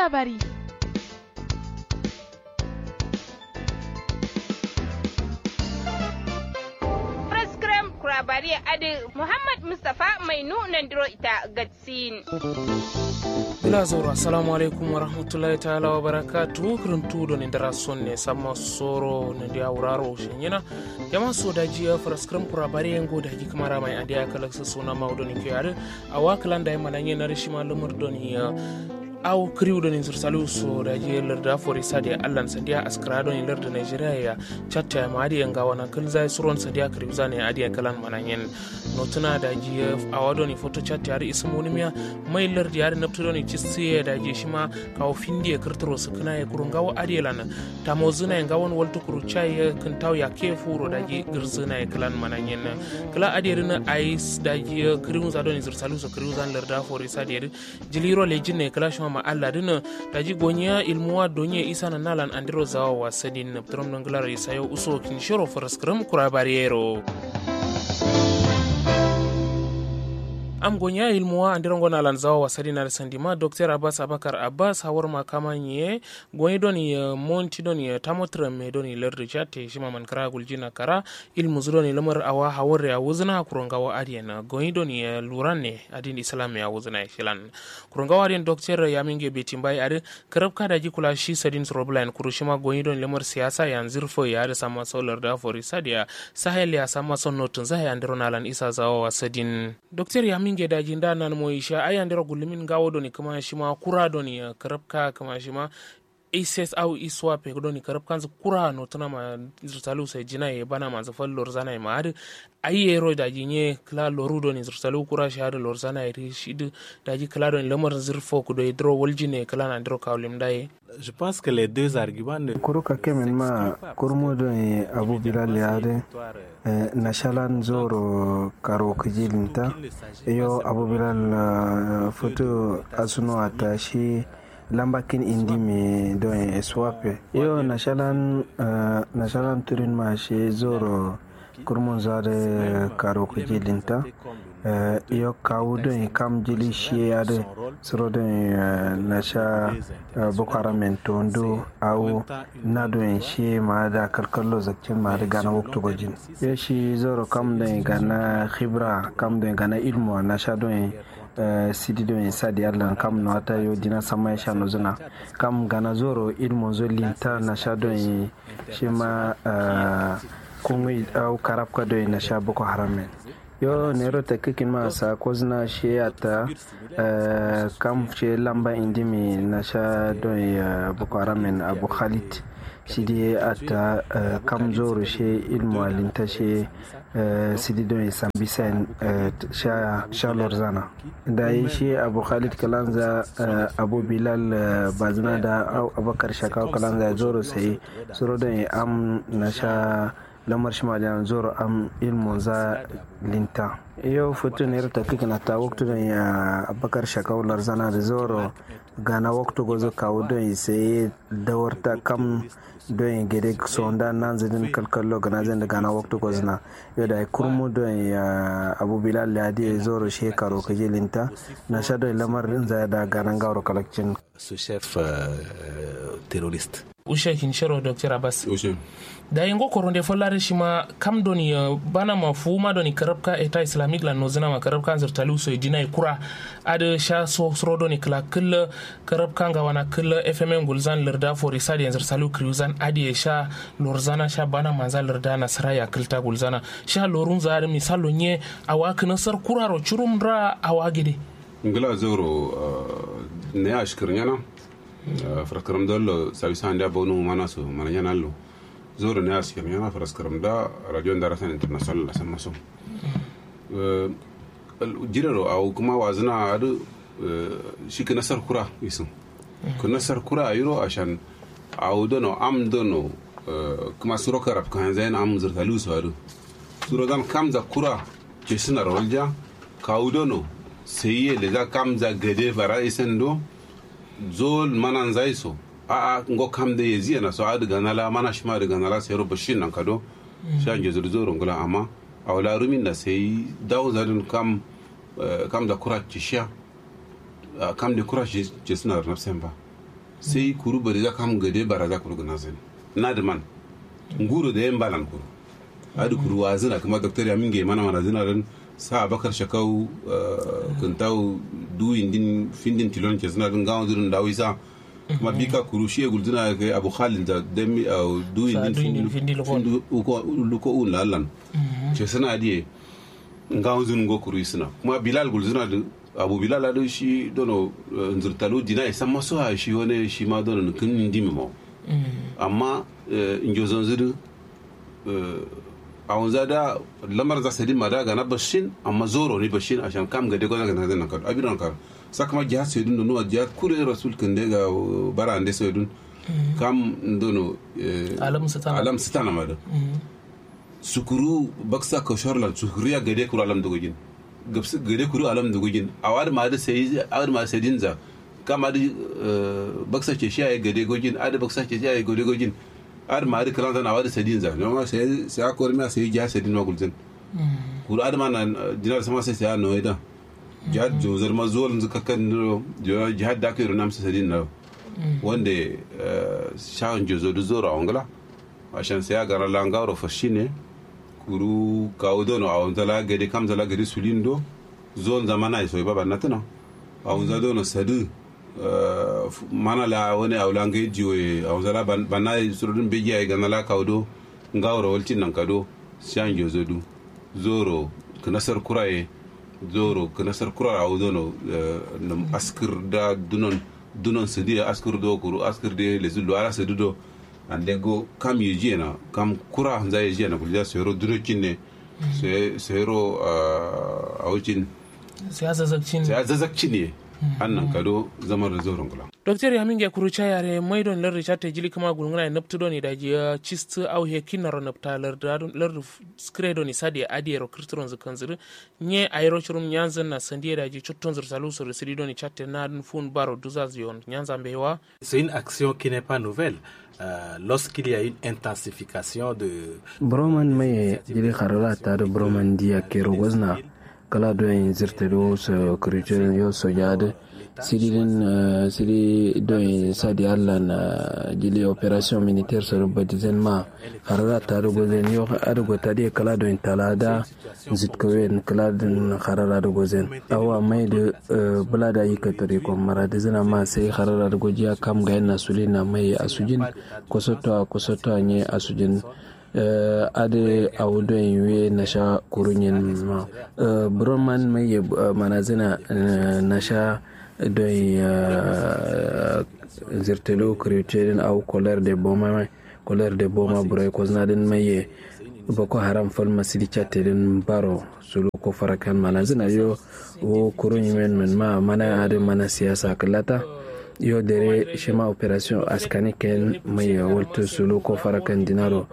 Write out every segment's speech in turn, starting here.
labari. Prescram kurabari adi Muhammad Mustapha mai nunan diro ita gatsin. ila zoro assalamu alaikum wa rahmatullahi ta'ala wa barakatu kirintuɗo ne ndara sonne samma soro ne ndi awraro shenyina jama sodaji fraskram pura bari en godaji kamara mai andi akalaksa suna mawdoni kiyare awa kalanda e mananye na rishima lumurdoni aw kriwɗo ni sur salu so daji larda fori sadi allan sandiya askrado ni larda nigeria ya chatta ma adi en gawana kulza suron sandiya kriwzane adi kalan mananyen notuna daji awado ni foto chatta ari ismuni miya mai lardi ari naptudo ni chissiye daji shima kawo findi e kirtiro sukuna e kurungawo adi lan tamozuna e gawon waltu kuru chai kintaw ya ke furo daji girzuna e kalan mananyen kala adi rina ais daji kriwza do ni sur salu so kriwzan larda fori sadi jiliro lejinne kala shima ma Allah dina daji gonya ilmuwa donye isa na nalan andiro zawa wasadin na ptrom nanglar isayo uso kinshoro faraskram kura bariero am gonya ilmuwa andiro ngona lan zawa wasadi na sandima dr abbas abakar abbas hawar makama nye gonyi doni uh, monti doni uh, tamotra me doni lerdi chate shima man kara guljina kara ilmu zudoni lamar awa hawar ya wuzna kurongawa adiyan gonyi doni uh, luranne adin islam ya wuzna shilan kurongawa adiyan dr yaminge betimbai adi karab kada ji kula shi sadin roblan kurushima gonyi doni lamar siyasa yan zirfo ya adi sama solar da fori sadiya sahel ya sama son notun zai andiro nalan isa zawa wasadin dr yaminge minge daji nda nan mo isha aya ndero gulumin gawo doni kama shima kura doni karabka kama shima ises au iswape doni karab kanzu kura no tana ma zurtalu sai jina ye bana ma zafal lorzana ma ade ayi ro daji nye kla loru doni zurtalu kura shahada lorzana iri shid daji kla doni lamar zirfo ku do idro waljine kla na ndro kawlim dai je pense que les deux arguments ne kuruka kemen ma kurmo doni abu bilal yade nashalan zoro karo kijilinta iyo abu bilal foto asuno atashi lambakin indi me don eswape iyo nashalan uh, nashalan turin ma shi zoro kurmun zade karo kijilinta uh, iyo kawu don kam jili shi yade soro don uh, nasha uh, boko haram tondo au na don shi ma da kalkallo zakcin ma da gana waktu gojin yo shi zoro kam don gana khibra kam don gana ilmu nasha don Uh, sidi do en sadi allah kam no ata yo dina sama sha no zuna kam gana zoro ilmo zo linta na sha do en shima uh, kungi au karabka do en na sha boko haramen yo nero ta kikin ma sa ko zina shi ata uh, kam she lamba indimi na sha do en boko haramen abu khalid sidi ata uh, kam zoro she ilmo alinta she Uh, sidi don sambisen uh, sha, sha lorzana da yi shi abu khalid kalanza uh, abu bilal uh, bazina da abakar shakawa kalanza ya zoro sai suro don am na sha lamar shi majan zoro am ilmun za linta yau fito ne ta kika na ta waktu don ya abakar shakawa lorzana da zoro gana waktu gozo kawo don sai dawarta kam don gede sonda nan zidin kalkallo gana zan da gana waktu gozna yau da kurmu don ya abu bilal ya di zoro shekaro ka linta na sha don lamarin zai da ganan gawar kalakcin ce chef euh, terroriste ushe kinshero dr abbas da yengo koronde follare shima kam doni uh, bana ma fuma doni karabka eta islamique la nozina ma karabka zir talu so dina e kura ade sha so sro doni kala kul karabka nga wana kul fm gulzan lerda for isadi zir talu kriuzan ade sha lorzana sha bana manza lerda na saraya kilta gulzana sha lorun zare misalo nye awa kana sar kuraro churum ra awa gede ngila zoro uh, ne ashkirnyana uh, frakaram dollo sabisan da bonu mana so mana yana lo zoro ne askir yana faraskaram da radio darasan international la sama so jiraro au kuma wazina adu shi ka nasar kura isin ku nasar kura a yiro ashan au dono am dono kuma suro karab kan zain am zurtalu su adu suro dan kam za kura ke suna rawalja ka dono sai ye da za kam za gade fara isin do zol manan zai so a a ngo kam da yezi na so adu ganala mana shi ma da ganala sai ro bashin nan kado shan je zuru ngula amma a wala rumin da sai dawo zadin kam kam da kura ci sha kam da kura ci suna da nafsan ba sai kuru bari za kam gade bara za kuru gana zani na da man nguru da yan balan kuru adu kuru wa zina kuma doktor ya minge mana mana zina ran sa bakar shakau kuntau du indin findin tilon ke zina ran gawo zirin dawo isa kuma bika kuru shi gul zina ga abu khalid da demi du indin findin findin luko un lallan ce sana diye ngawo zin go kuru isina kuma bilal gul zina da abu bilal adu shi dono nzurtalo dina isa maso ha shi wani shi ma dono kin ndimi mo amma njozon zidu a wanza da lamar za su ma da ga na bashin amma zoro ne bashin a shan kam ga dai gwaza ga na zan kar abin kar saka ma jihar sai dun da nuwa jihar kure rasul kan ga bara ande sai dun kam dono alam sitana alam sitana ma da sukuru baksa ka shorlan sukuriya ga dai kuru alam dogogin gabsu ga dai kuru alam dogogin a wadi ma da sai a wadi ma sai dinza kama da baksa ce shi ya ga dai gogin a da baksa ce shi ya ga dai gogin ar ma ari kalan na wadi sadin za no ma sai sai akor ma sai ja sadin ma gulzin kur ar ma na dinar sama sai sai no ida jihad jozar ma zuwa zuka kan no jihad da kai runam sai sadin na wanda shawon jozo du zora ongala ashan sai ga ran langaro fashine kuru kawo dono a wanda la gade kam zala gade sulindo zon zamana so baba natana a wanda dono sadu mana la wani awla ngai jiwe awzala banna surudun beji ay ganala kawdo ngawro waltin nan kado shan jozo du zoro knasar kuraye zoro knasar kura awdo no nam askir da dunon dunon sidi askir do kuru askir de le zulu ala sidi do ande go kam yeji na kam kura hanza yeji na kulja sero duno kinne se sero awcin siyasa zakcin siyasa zakcin ne annan kado zamar da zoron kula. Dr. Yamin ya kuru cha yare mai don lar chate jili kama gulungana naptu doni da jiya chist au he kinaro napta lar lar skredo ni sadi adi ero kristron zu kanzir nye aero churum nyanza na sandie da ji chotton zur salu sur sidi doni chate na fun baro duzaz yon nyanza mbewa. C'est une action qui n'est pas nouvelle. Euh, lorsqu'il y a une intensification de broman mai jili kharala ta da broman dia kero wazna kala do en zirtero so kritin yo so yade sidilin sidi do en sadi alla na jili operation militaire so badizen ma harara ta do gozen yo ado go tadi kala do en talada zitkowen kala din harara do gozen awa mai de bulada yi katare ko mara de zina ma sai harara do gojiya kam ga na sulina mai asujin kosoto kosoto nye asujin uh, ade awudo yiwe nasha kurunyin ma uh, broman mai uh, manazina uh, nasha don uh, zirtelo kretin au kolar de boma mai kolar de boma burai ko znadin mai boko haram fal masidi chatedin baro sulu ko farakan manazina yo wo kurunyin men men ma mana ade mana siyasa kalata yo dere shema operation askani ken mai walto sulu ko farakan dinaro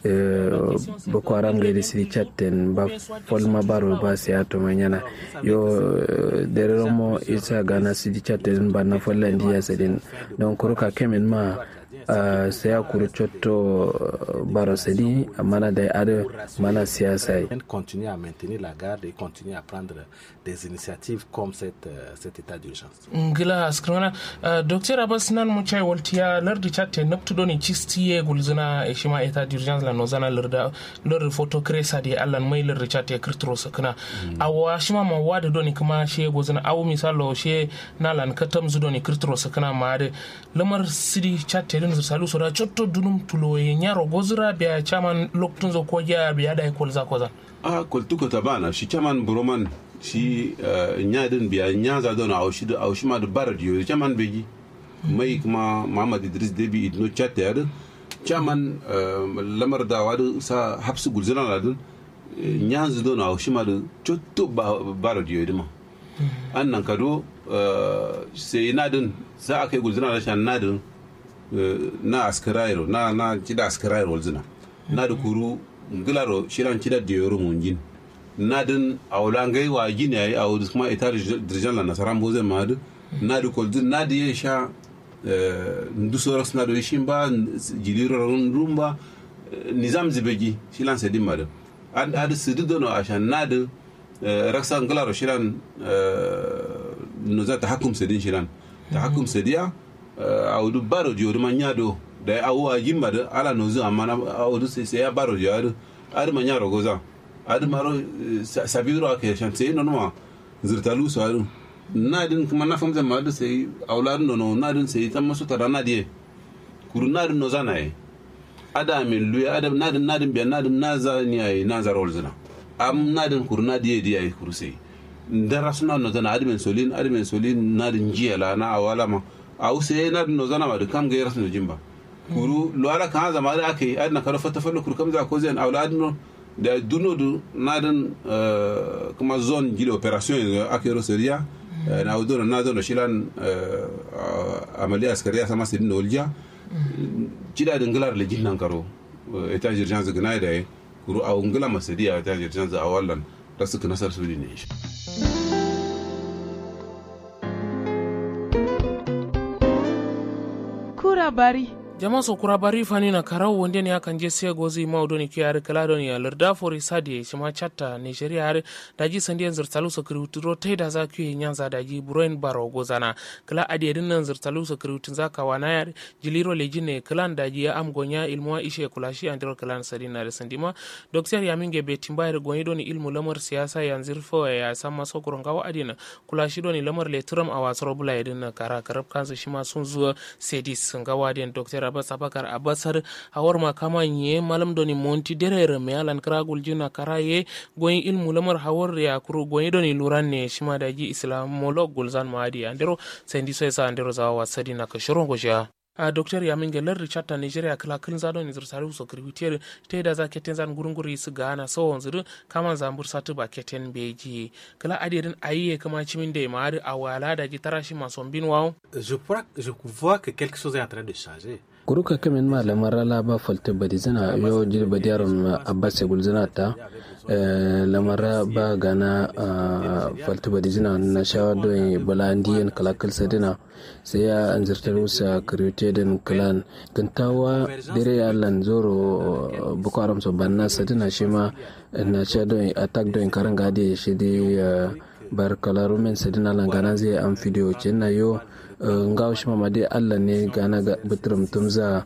boko haram gaidi siri chatten ba folma baro ba siya to manyana yo dere romo isa gana siri chatten ba na folla ndiya sedin don kuruka kemen ma Uh, saya kuru cotto baro sedi mana da ada mana siyasa continuer à maintenir la garde et continuer à prendre des initiatives comme cette, uh, cet état d'urgence ngila askrana uh, docteur abbas nan mu chai waltiya lardi chatte naptudo ni cistiye gulzina e shima état d'urgence la nozana larda lor photo cresa di allan mai lardi chatte kirtro sakna mm. awa shima ma wada doni kuma she gozina awu misalo she nalan katam zudoni kirtro sakna ma de lamar sidi chatte din salu so da cotto dunum tulo ye nyaro gozira biya chaman loktun zo ko ja biya da kol za koza a koltuko tabana shi chaman buroman shi nyadin biya nyaza don a shi a shi ma da barad yo chaman beji mai kuma Muhammad Idris Debi idno chatte yar chaman lamar da wadu sa hapsu gulzina ladun nyanza don a shi ma da cotto barad yo dima annan kado sai nadin sa akai gulzina da shan nadin na askarairo na na cida askarairo walzina na da kuru ngilaro shiran cida da yoro munjin na din awla ngai wa gini ayi awu kuma ita dirjan la nasaran bozen madu na da kolzin na da ya sha ndu soros na da shin ba jiliro rumba nizam zibeji shilan sedin madu ad ad sidu dono ashan na da raksa ngilaro shiran no za ta hakum sedin shiran ta hakum sediya awdu baro jodu ma nyado da awu a jimba da ala nozu amma na awdu sai sai ya baro jodu adu ma nyaro goza adu maro sabiro ake shante no no zirtalu so adu nadin kuma na famza ma adu sai awladu no no nadin sai tamma su tara nadie kuru nadin no zanaye ada min luya adam nadin nadin biya nadin naza ni ay naza rol zana am nadin kuru nadie di ay kuru sai ndara suna no zana admin solin admin solin nadin jiya la na awala ma aw sai nadin no zana ma da kam ga rasu no jimba kuru lo ala kan zama da ake adna karo fata fallo kuru kam za ko zen awla adno da duno du nadin kuma zone gile operation ake ro seria na awdo na zone shilan amaliya askariya sama sidin olja cida da ngilar le jinnan karo eta jirjan gana da kuru aw ngila masadiya eta jirjan za awallan da suka nasar su ne shi kura bari jama so kura bari fani na karau wonde ne akan je sai gozi ma odoni ki yare kala doni ya larda fori sadi shima chatta nigeria yare daji sandiyan zirtalu so kiruturo tai da za ku nyanza daji buroin baro gozana kala adi din nan zirtalu so kirutun za ka wana yare jiliro lejine klan daji ya am gonya ilmuwa ishe kulashi andiro klan sadina da sandima doktor yaminge be timbayar gonyi doni ilmu lamar siyasa yanzir fo ya sama so kurongawa adina kulashi doni lamar letram a wasaro bula yadin kara karab kansu shima sun zuwa sedis ngawa den doktor abbas abakar abasar hawar makama ye malam doni monti derere me alan kragul jina karaye goyin ilmu lamar hawar ya kuru goyin doni luran ne shima da ji islamolog gulzan maadi andero sendi so esa andero zawa wasadi na kashiron gosha a docteur yamin gelar richard ta nigeria kala kilin zado ni zirsari so kirwitiyar ta da za keten zan gurin guri su gana so wanzu kama zambur satu ba keten beji kala adirin ayiye kama cimin da ma a wala da ji tarashi masu bin wawo Je, crois- je vois que quelque chose est en train de changer. kuruka kamin ma lamar la ba falte badi zina yo jir badi yaron abbas gul zina ta lamar ba gana falte badi zina na shawa don balandiyan kalakal sadina sai ya anzartar musa kiryote din kalan gantawa dire ya lan zoro boko haram so banna sadina shi ma na sha don attack don karan gade shi dai bar kalarumen sadina lan gana zai an fidiyo na yo ngaw shi mama dai allah ne gana ga bitrum tumza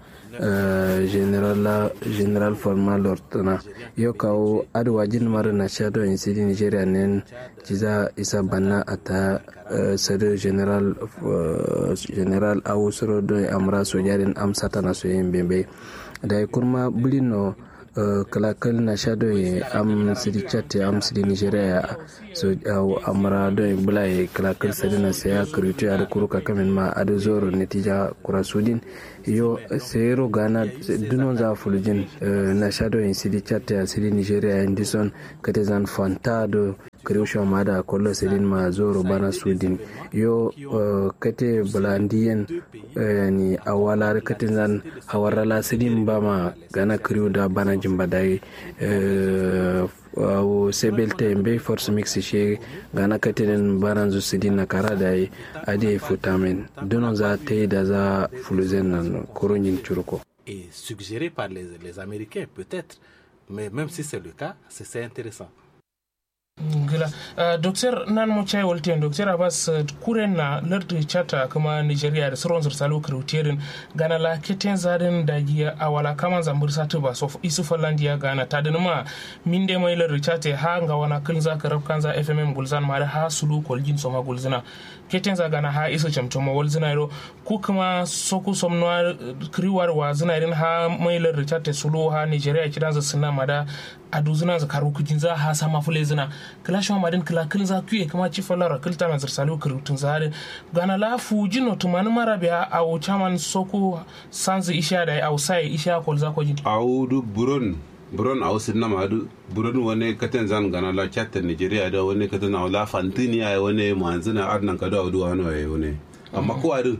general general formal lortana yo kawo adwa jin mara na shado in sidi nigeria nen jiza isa banna ata sado general general awusro do amra sojarin amsata na so yin bembe da kurma bulino Uh, kalakal na sha doye am sidi chat am sidi nigeria so uh, amara doye bula ye kalakal sadi na saya kritu ya kuru kakamin ma ado zoro netija kura sudin yo seyero gana dunon za fulujin uh, na sha doye sidi chat ya sidi nigeria indison katezan fantado kriusha mada kollo sedin ma zoro bana sudin yo uh, kate bulandiyen uh, ni awalar katin zan hawarala sedin ba ma gana kriu da bana jimba dai uh, wo sebelte mbe force mix she gana katinin baran zu sidin na kara da yi ade futamen donon za ta yi da za fuluzen nan koronyin curko Et suggéré par les, les Américains, peut-être. Mais même si c'est le cas, c'est c'est intéressant. gila uh, docteur nan mo chay wolten docteur abbas uh, kuren na lardi chata kuma nigeria da sauran zursalu krutiyerin gana la keten zaden da giya a wala kama zambur satu ba so isu fallandiya gana ta da ma min de mai lardi chate ha nga wana kin za ka rabkan za fmm gulzan ma da ha sulu kolgin soma gulzina keten za gana ha isu chamchoma wal zinairo ku kuma soku somno kriwar wa zinairin ha mai lardi chate sulu ha nigeria kidan za sinna mada a duzuna za karu kujin za ha sama fule zina kila shi madin kila kil za kuye kama ci falara kilta na zirsalu kirutun zare gana la fuji no tumani mara biya a o chaman soku sanzi isha da a sai isha kol za ko jin awudu buron buron aw sinna madu buron wani katen zan gana la chatta nigeria da wani katen aw la fantini ay wani manzina adnan kado awdu wano ay wani amma ko adu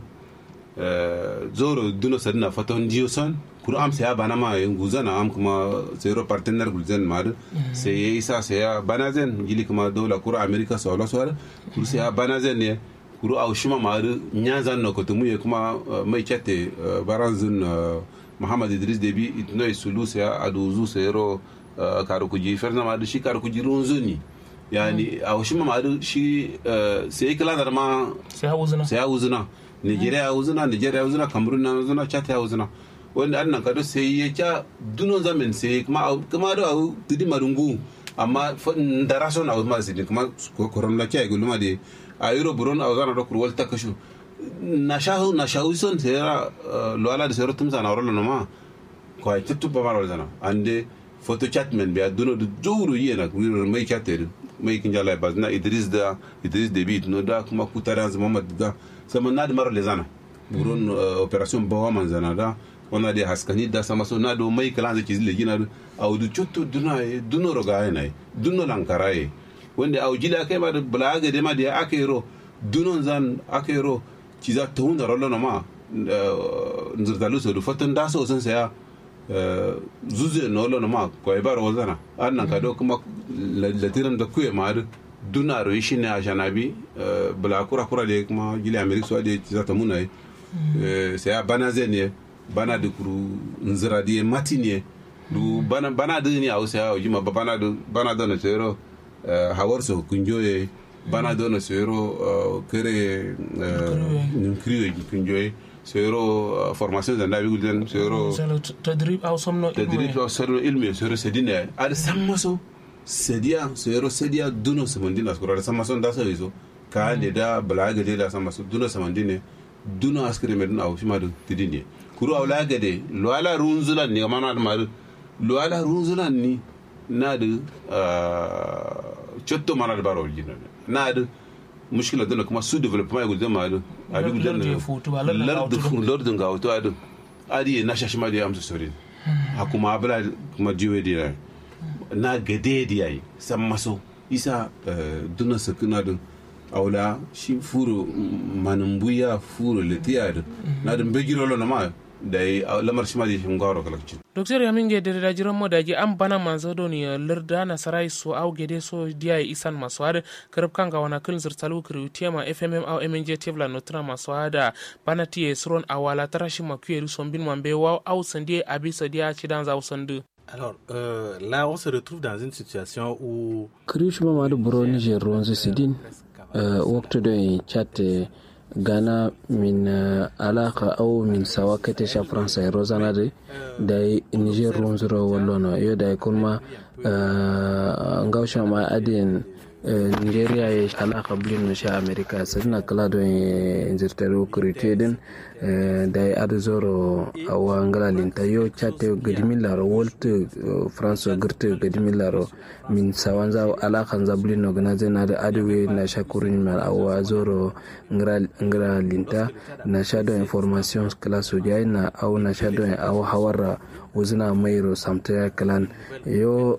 zoro duno sadna faton jioson kuru am saya bana ma yin guzana am kuma zero partenaire gulzen madu sai yayi sa saya bana zen gili kuma dola kuru america so la so kuru saya bana zen ne kuru aw shuma madu nyanzan no ko tumu kuma mai chatte baranzun muhammad idris debi itno isulu saya aduzu sayro karu kuji ferna madu shi karu kuji runzuni yani aw shuma madu shi sai kala da ma sai ha uzuna sai ya wuzuna nigeria ya uzuna nigeria ya uzuna cameroon na uzuna chad ya uzuna wanda an nan kado sai ya ca duno zamin sai kuma kuma da au tidi marungu amma ndara so na ma sai kuma koron la kai gulma de a euro buron a zana da kurwal ta kashu na shahu na shahu son sai ra loala da sai tumsa na rola no ma ko ay tuttu ba maro zana ande photo chat men be duno du jowru yena wiro mai chatter mai kin jala ba na idris da idris debit no da kuma kutaran muhammad da sama na da maro le zana buron operation bawa man zana da wana de haskani da sama so na do mai kala zaki zile gina a wudu cuttu duna e duno roga e nai duno lankara e wanda a jila kai ma da bulaga de ma da aka yero dunon zan aka yero ci za ta hunda rollo ma nzirtalu so du fatan da so san saya zuze no lo ma ko e baro wazana an nan ka do kuma latiran da kuye ma duna ro shi ne a janabi bula kura kura de kuma gili amerika so de ci za ta muna e sai a bana ne bana da kuru nzira di mati ne du bana bana da ni ausa ya ojima ba bana da bana da na tsero hawar so kunjoye bana da na tsero kere nimkriyo kunjoye tsero formation da nabi gulden tsero tadrib au somno tadrib au somno ilmi tsero sedine ad sammaso sedia tsero sedia duno samandina skura sammaso da so iso ka ne da balaga da sammaso duno samandine duno askire medun au shima da tidinde kuru awla gade luwala runzulan ni mana da maru luwala runzulan ni na da cotto mana da baro jina na da mushkila dana kuma su development gulde maru abi gulde na lardu lardu ga wato adu adi na shashi ma da amsa sorin hakuma abla kuma jiwe di na gade di yayi san maso isa duna sakuna da awla shi furo manumbuya furo letiya da na da begiro lo na ma da lamar shi ma da shin gawar kalakci docteur yamin ge da dajiran mo daji an bana manzo do ni larda na sarai so au gede so dia isan maso ada karab kanga wana kul zirtalu kru tema fmm au mnj tevla notra maso ada bana tie sron awala tarashi makuyeru sombin mambe wa au sandie abisa dia chidan za usandu Alors euh, là, on se retrouve dans une situation où. Kriushma Madu Buro Niger Ronze Sidin, waktu do chat gana min alaka au min sawa kete sha fransa rozana de da Niger Ronzuro wallono yo da kuma ngausha ma adin nigeria ya alaka blin no sha america sadina kala do zirtaro kurite din da ya adu zoro awa ngala linta yo chate gadimilaro wolt france girte gadimilaro min sawanza alaka za blin no gana zena da aduwe na sha kurin mal awa zoro ngala linta na sha do information kala so na au na sha do awa hawara wuzina mairo samta kalan yo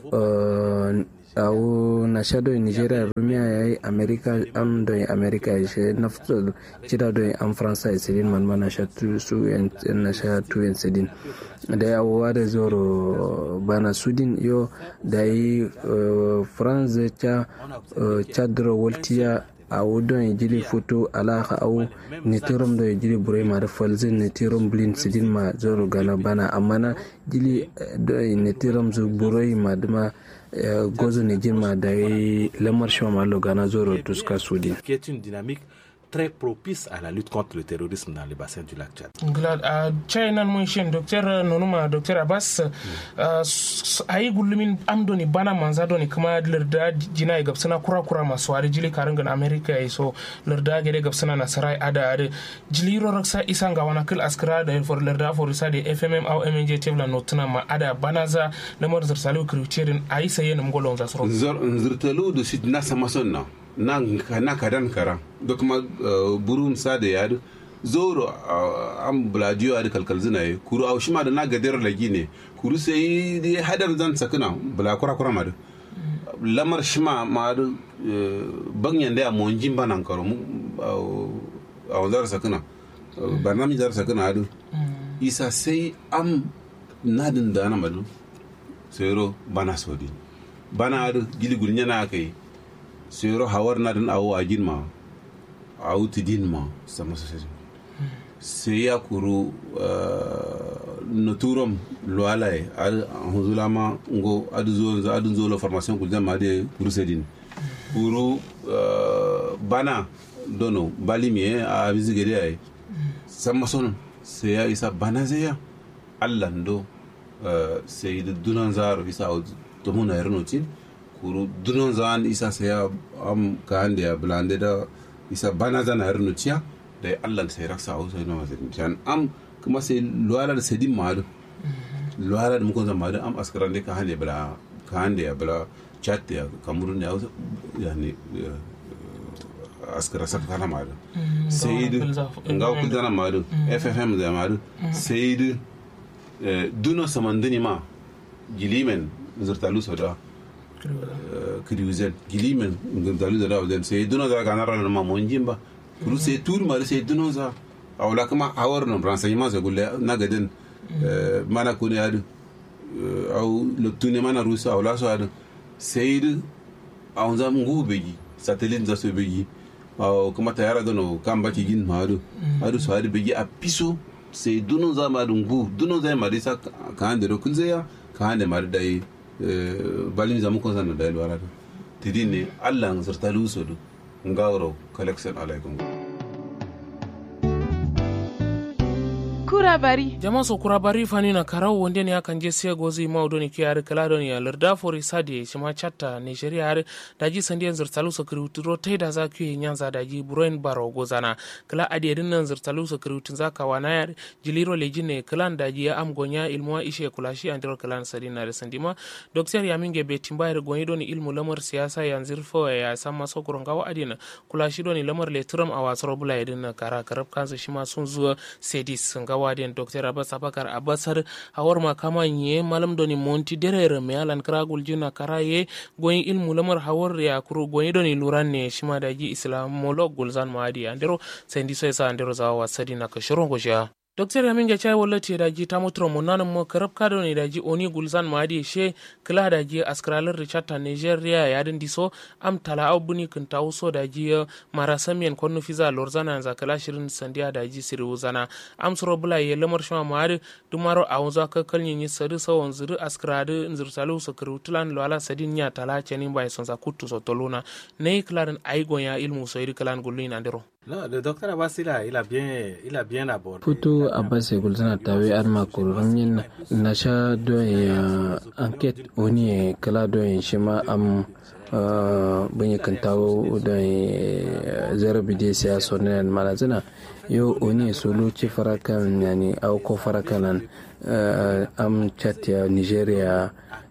awo na shadow nigeria rumia ya yi america am do america ya she na fito cida do am faransa ya sidin man ma na sha tu su na sha tu yan sidin da ya wa da zoro bana sudin yo da yi france cha chadro voltia a wudon ya jiri foto alaka au nitirom da ya jiri burai ma da falzin nitirom blin sidin ma zoro gana bana amma na jili da nitirom zu burai ma dama gozo ne girma da ya lamar shi ma logana zoro tuska sudi qui est une dynamique très propice à la lutte contre le terrorisme dans le bassin du lac Tchad. glad a china mun shin docteur nonuma docteur abbas a yi gullumin amdoni bana manza doni kuma larda jina ya gabsana kura kura masu wari jili karin gan america ya so larda gade gabsana na sarai ada ada jili ro raksa isan ga wana kil askara da for larda for isa da fmm au mnj tebla notuna ma ada bana za lamar zirsalu kirutirin a yi saye na mgolon za suro zirtalu da shi na sama sonna na kadan kara da kuma burum sa da yadu zoro an buladiyo a kalkal zina yi kuru a shima da na gadar lagi ne kuru sai da hadar zan sakina bula kura kura madu lamar shima madu banyan da ya monjin banan karo a wanzar sakina ba na mi zar sakina adu isa sai am nadin da na madu sai ro bana sodi bana adu gili gulnya na kai sero hawar na dan awo a ma a wuti din ma sama sosai sai ya kuru na turom luwalaye a huzula ma ngo adu zo adu zo la formation kul ma de kuru sedin kuru bana dono bali mi a bizigede ay san mason sai ya isa bana zai ya allah do sai da dunan zaro isa to muna yarno tin kuru dunan zan isa sai ya am ka hande ya blande da isa bana zana yarno ciya da allah sai raksa au sai no mazin jan am kuma sai luwala da sedin madu luwala da mukon zama am askaran ne ka hande bla ka hande ya bla chat ya kamurun ya yani askara saka kana madu sai da nga ku dana madu ffm da madu sai da duno samandini ma gilimen zurtalu soda kiriuzen gilimen zurtalu soda wajen sai duno da kana ran ma monjin ba kuru sai tur ma sai duno za awla kuma awar no renseignement se gulle na gaden mana kuni adu au loptune mana rusa awla so adu sai da awon za ngu begi satellite za so begi kuma ta yara gano kan baki gin ma adu adu so adu begi a piso sai dunun za ma dungu dunun za ma disa ka hande do kun zaya ka hande ma da yi balin zamu kon san da alwara do tidin ne Allah zurta luso do ngawro collection alaikum kurabari jama so kurabari fani na karau wonde ne akan je sai gozi ma odoni ki yar kala doni ya larda fori sadi shima chatta nigeria har daji sandi yan zurtalu so kiruturo tai da za ki nyanza daji buroin baro gozana kala adi din nan zurtalu so kirutun za ka wana yar jiliro lejine kalan daji ya am gonya ilmuwa ishe kulashi andiro kalan sadi na da sandima doktor yaminge be timbayar gonyi doni ilmu lamar siyasa yanzir fo ya sama so kurongawa adina kulashi doni lamar letram a wasar bula yadin kara karab kansa shima sun zuwa sedis ngawa waden dr abbas abakar abbasar hawar makama ye malam doni monti derere me alan kragul jina karaye goyin ilmu lamar hawar ya kuru goyin doni luran ne shima da ji islamolog gulzan maadi andero sendi so sa andero zawa wasadi na kashiron gosha docteur yamin ga chai wala te daji ta mutro mo nanan mo karab kado ne daji oni gulzan ma di she kila daji askralar richard ta nigeria ya din diso am tala abuni kun ta uso daji mara samien konno fiza lorzana za kala shirin sandiya daji siri uzana am soro bula ye lamar shama ma ari dumaro a wanzu ka kalnyin yi sari sawon zuri askrade nzir salu so krutulan lo ala sadin nya tala chenin bai son za kutu so toluna ne klarin aigon ya ilmu so iri kalan gulin andero Non, le docteur Abbas, il a, il a bien, il a bien abordé. Futu Abbas Gulzana tawe arma kurangin na sha don ya enquête wani kala don shima am banyi kan tawo don zarabi da siya sonen malazina yo oni solo ci farakan yani au ko farakanan am chatia nigeria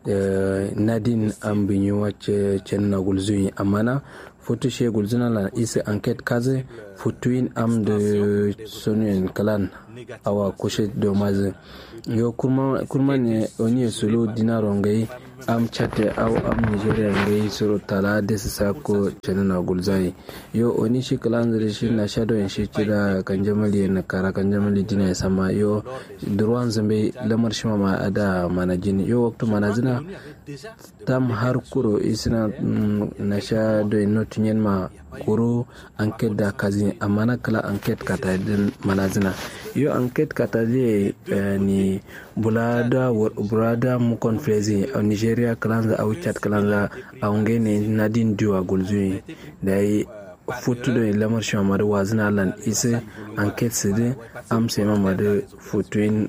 nadin am binyu wacce cenna gulzuni amana foto she gulzina la isi enquête kaze fotuin am de sonin kalan awa kushe domaze yo kurma kurma ne oni solo dinaro ngai am chate aw am nigeria ngai soro tala desi sako cenana gulzai yo oni shi kalan zare shi na shado en shi kira kan jamali na kara kan jamali dina ya sama yo durwan zambe lamar shi ma ada manajin yo waktu manazina tam har kuro isina na shado en notunyen ma kuro enquête da kazi amana kala enquête kata din manazina yo enquête kata je ni bulada bulada mu konfrezi a nigeria kalanza au chat kalanza au ngene nadin duwa gulzui da yi futu da lamar shi mamadu wazina lan ise enquête sidi am sai mamadu futuin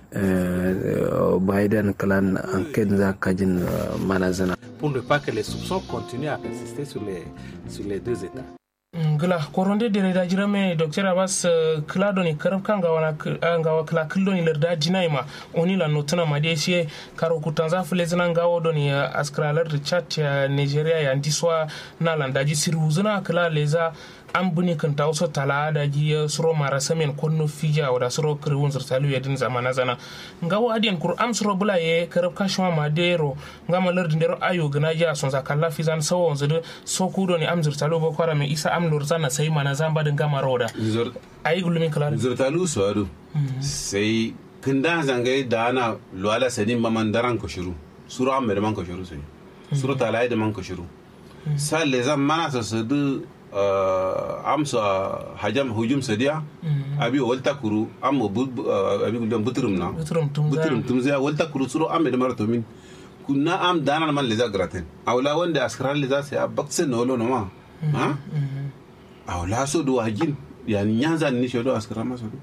biden kalan enquête za kajin manazina Pour ne pas que les soupçons continuent à persister sur les, sur les deux États. gila koronde dere da jirame docteur abbas kila doni karab kan gawa gawa kila kil doni lerda jinai ma oni la notuna ma dai shi karo kutan za fule zinan gawo doni askralar richard ya nigeria ya ndiswa na landaji siru zuna kila leza an buni kan ta wasu tala da ji suro mara samen konno fija wada suro kirwun zirtalu ya din zamana zana nga wa adiyan kur am suro bula ye karab kashma ma dero nga ma lardin dero ayo gana ja son za kalla fizan sawo zudu so kudo ni am zirtalu bo kwara me isa am lur zana sai mana zamba din gama roda ayi gulumin kala zirtalu su adu sai kinda zangai da ana luwala sadin maman daran ko shiru suro am me man ko shiru sai suro tala da man ko shiru sa le zan mana sa sadu amsa hajam hujum sadiya abi walta kuru am abi gudam butrum na butrum tum zai walta kuru suro am da marato min kunna am danan man leza gratin awla wanda askran leza sai abakse no lo no ma ha awla so do hajin yani nyanza ni shodo askran ma so do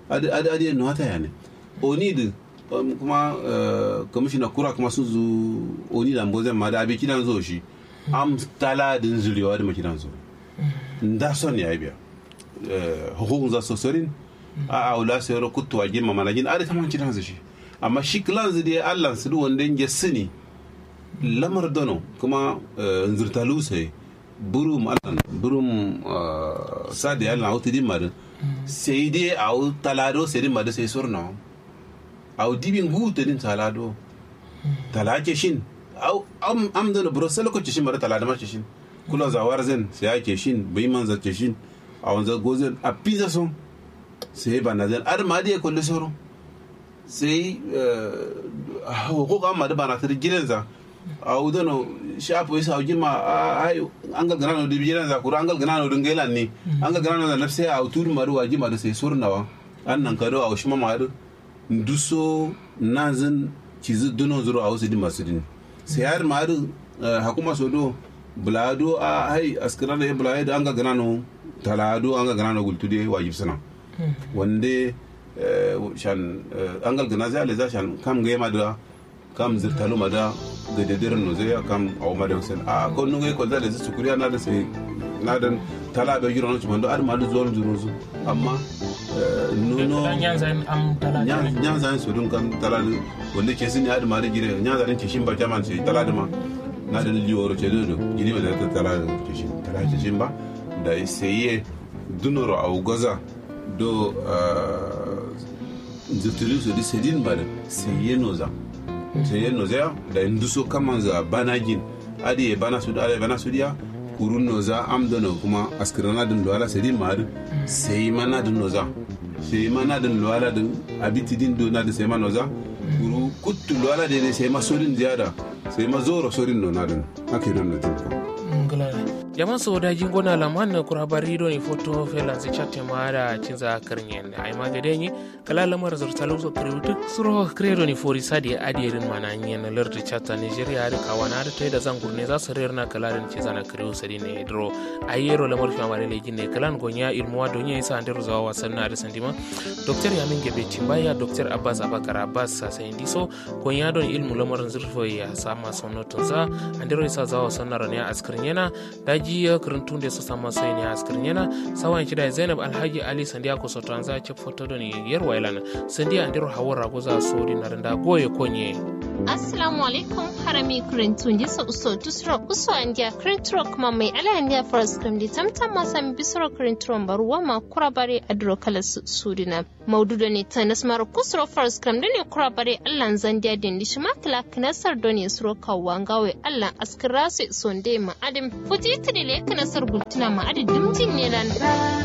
adi adi adi no hata yani oni da kuma commissioner kura kuma sun zo oni da mboze ma da abi kidan zo shi am tala din zuriwa da makidan zo nda son ya biya hukukun za so sorin a aula sai ro kuttu wa gimma mana gin adi kaman kidan zo shi amma shi klan zai Allah su wanda ya sani lamar dono kuma nzurtalu sai burum allan burum sadi allan auti di madu sai dai au talado sai di madu sai surna au dibin gutu din talado talake shin au am am dono bro sai lokaci shin mara talado ma shin kula zawar zen sai ake shin bai man zace shin a wanzar gozen a pizza son sai ba na zen ar ma dai kullu soro sai hukuka amma da ba na tar gidansa a udano shapo isa ujima ay angal ganano di bijira za kura angal ganano dun gelan ni angal ganano da nafse a utur maru wajima da sai surnawa annan kado a ushima maru nduso nazin cizi duno zuro a wasu di masu din sai har maru hakuma sodo bulado a hay askira da bulado da angal ganano talado angal ganano gultude wajib sana wande shan angal ganaza ale za shan kam gema da kam zirtalu mada ga dedirin no zai kam a umar da hussein a ko nunga ko da zai sukuriya na da sai na dan tala be jiro no chumando ar madu zuwa juro zu amma nuno nyanzan am tala nyanzan su dun kan tala wanda ke sin ya da mari gire nyanzan ke shin ba jaman sai tala da ma na da liworo ce do gidi ma da tala da ke shin tala ce shin ba da sai dunoro a goza do zirtilu su di sedin ba da sai noza sai yen nozea da induso kaman za banagin adi e bana sudi ala bana sudiya kurun noza am dono kuma askirana din luwala sai din mar sai mana din noza sai mana din luwala din abiti din do na din sai mana noza kuru kuttu luwala de sai ma sorin ziyada sai ma zoro sorin no na din ake don na tin jaman so da jin gona laman na kura bari do ni foto felan se chatte mara cinza karnyen ay magade ni kala lamar zurtalo so krewtu suro kredo ni fori sadi adirin mana nyen lerdi chatta nigeria da kawana da tay da zangur ne za su rerna kala den ci zana krew sadi ne dro ayero lamar fi amare le jinne kalan gonya ilmu wa donya isa andere zawa wasan na da sandima doktor yamin gebe timbaya doktor abbas abakar abbas sa sai ndiso gonya don ilmu lamar zurfo ya sama sonotun za andere isa zawa wasan na ne askrin yana daji ya karantun da su sama sai ne askrin yana sawan kida zainab alhaji ali sandiya ko sotan za ci foto don yar wailan sandiya andiro hawar rago za so di na randa goye konye assalamu alaikum harami karantun da su uso tusra uso andiya karanturo kuma mai ala andiya faras kam di tamtam masan bisro karanturon baruwa ma kurabare adro kala sudina maududo ne ta nasmar kusuro faras kam da ne kurabare allan zandiya din di shima kala kinasar don ya suro kawwan gawe allan askira su sonde ma adim futi tidile kinasar gultuna ma adi dimjin ne lan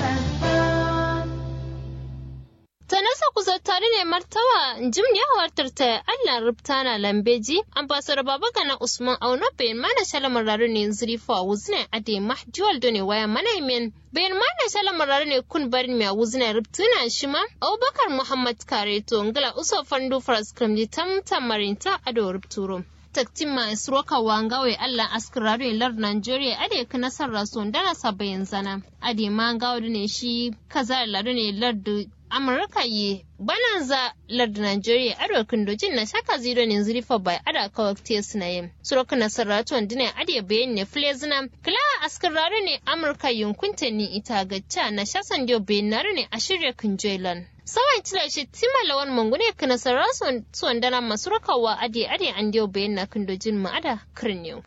Tanasa kusa tare ne martawa jim ne hawartar ta Allah rubtana lambeji ambassador baba gana Usman Auno bayan mana shalamar raru ne zurifa a wuzina ade mahjuwal do ne waya mana men bayan mana shalamar raru ne kun barin mai wuzina rubtuna shi ma Abubakar Muhammad Kareto ngala uso fandu faras kramji tam tamarinta ado rubturo. taktin ma isroka wangawe Allah askiraru lar Nigeria ade ka nasar rason dana sabayin zana ade ma ngawo ne shi kaza ladu ne lardu Amurka yi bananza lardu Nigeria ado kindojin na shaka zero ne zurifa bai ada kawakte suna yin suroka nasar raton dina ade bayan ne flezina kila askiraru ne Amurka yunkunta ni ita gacca na shasan dio bayan ne a shirya kinjoilan. sawan cila shi tima lawan mangune kana sarra son dana masu rakawa ade ade an dio bayan na kindojin ma'ada kirniyo.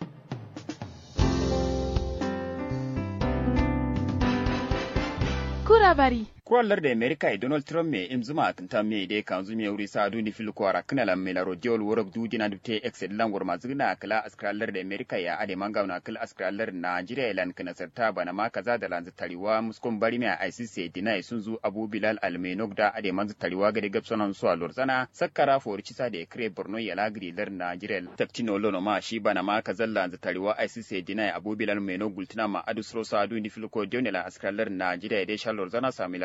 Kura bari. kuwallar da amerika e donald trump me im zuma atinta me de kan zumi wuri sa duni fil ko ara kana lam mela rodiol worok du dina dubte excel lan wor mazuna kala askrallar da amerika ya ade manga na kala askrallar nigeria lan kana sarta bana ma kaza da lan tariwa muskon bari me icc dina sun zu abu bilal almenok da ade man tariwa ga de gapsonan su a lorzana sakkara for cisa da kre borno ya lagri lar nigeria taktino lono ma shi bana ma kaza lan tariwa icc dina abu bilal menok gultina ma adu sro sa duni fil ko dionela askrallar nigeria de shalor zana samila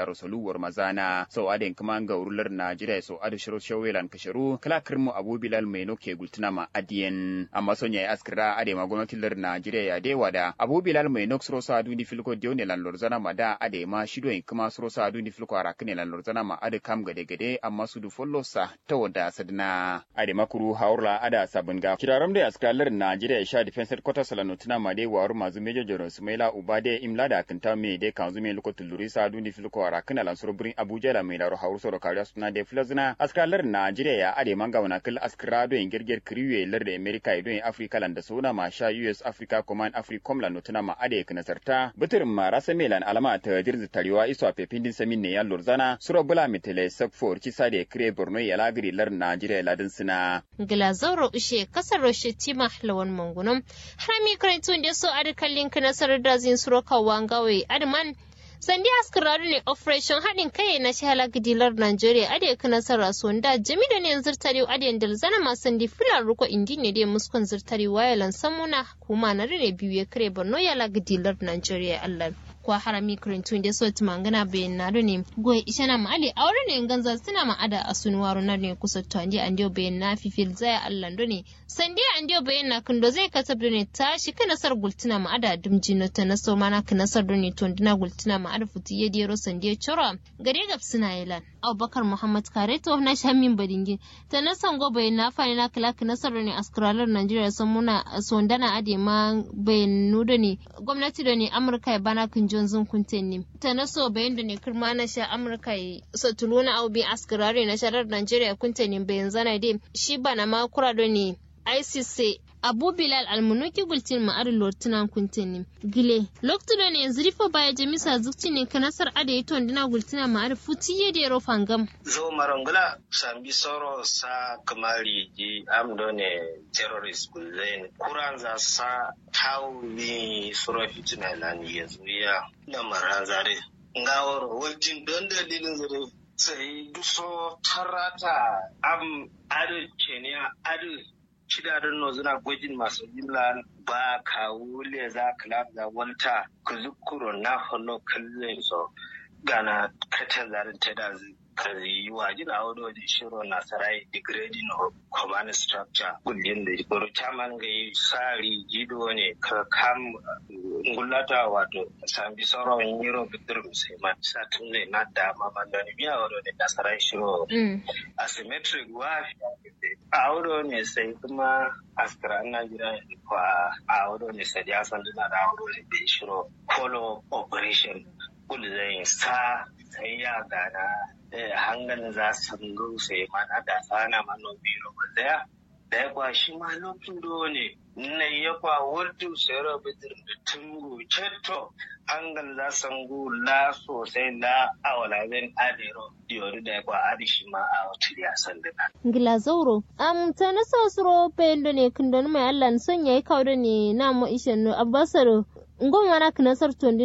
rasulu war mazana so aden kuma ga urular najeriya so adu shiro shawelan kasharu kala kirmu abu bilal mai noke gultuna ma adiyen amma son yayi askira ade ma gwamnatin lar najeriya ya de wada abu bilal mai nok suro sa duni filko dione lan lorzana ma da ade ma shido in kuma suro sa duni filko arakne lan lorzana ma ade kam gade gade amma su du follow sa ta wada sadna ade makuru haurla ada sabun ga kiraram da askira lar najeriya sha defense headquarters lan notuna ma de waru mazu major general sumaila ubade imla da kanta me de kanzu me loko tuluri sa duni filko arakne lan suro burin abuja la mai laro hauru soro kariya suna de flazna askira lar najeriya ya ade manga wana kil askira do in girgir kriwe lar da america do in africa lan da suna ma sha us africa command africom lan notuna ma ade kana sarta butirin ma rasa melan alama ta dirzi tarewa iso a pepindin samin ne ya lorzana suro bula mitele sakfor ci sade kire borno ya lagiri lar najeriya ladin sina Glazauro ushe kasar roshe tima lawan mangunum harami karantun da so adi kallin kana sarar da zin suro kawan gawe adman sandi askararu ne operation haɗin kai na shahala gidilar Najeriya ade kana sarra so da jami da ne zirtari ade da zana ma sandi filar ruko indi ne da muskon zirtari wayalan samuna kuma na rene biyu ya kare Borno ya la gidilar Najeriya Allah kwa harami kurintun da so tumangana bayan na ne goye ishana ma ale aure ne ganza suna ma ada asunuwaru na ne kusa to andi andio bayan na fifil zaya Allah ne sandi andio bayan na kundo zai kasab ne tashi kana sar gultuna ma ada dumji na ta na so mana kana sar ne to ndina gultuna ma ada futi ya dero sandi chora gare gab suna yilan Abubakar Muhammad Kareto na shamin badingi ta na sango bayan na fani na kala kana sar ne askaralar Najeriya sun muna sondana ade ma bayan nudo ne gwamnati da ne Amurka ya bana kun Johnson Kuntenni. Ta na so bayan da ne kirma na sha Amurka yi satuluna au bi askarare na sharar Najeriya Kuntenni bayan zana dai shi bana ma kura da ne ICC Abu Bilal almunuki gultin ma'ar lortunan kuntenni. Gile, loktu da ne yanzu rifo baya jamisa zukci ne ka nasar ada yi tondina gultina ma'ar futi ya da yaro fangam. Zo marangula sambi soro sa kamari ji amdo ne terrorist gulzain. Kuran za sa tau ni suro fitina lani yanzu ya lamaran zare. Ngawar wajen don dalilin zare sai duso tarata am adu kenya adu shidarin no zuna gwajin masu jimla ba ka wule za ka lafiya wanta ku zukuro na holo kallon so gana kata zarin ta da kazi wa jina wani waje shiro na sarai degrading of command structure kullum da baro chairman ga yi sari jido ne ka kam ngulata wato sambi sauran yiro bidir musamman satun ne na dama mandani biya wado ne da sarai shiro asymmetric wa a wado ne sai kuma askara na gida kwa a wado ne sai ya san dina da wado ne da shiro follow operation kudu zai sa sai ya gana hangan za su sai mana da sana manobi roba daya da ya kwashi ma lokacin ne na ya kwa wurtu sai roba da tungu cetto hangan za su ngu la sosai la awala zan adero diyori da ya kwa adishi ma a wata ya san dina. Ngila zauro, am ta na sa suro pendo ne kundon mai Allah son yayi kawo ne na mo ishen no abbasaro ngon wana kinasar tondi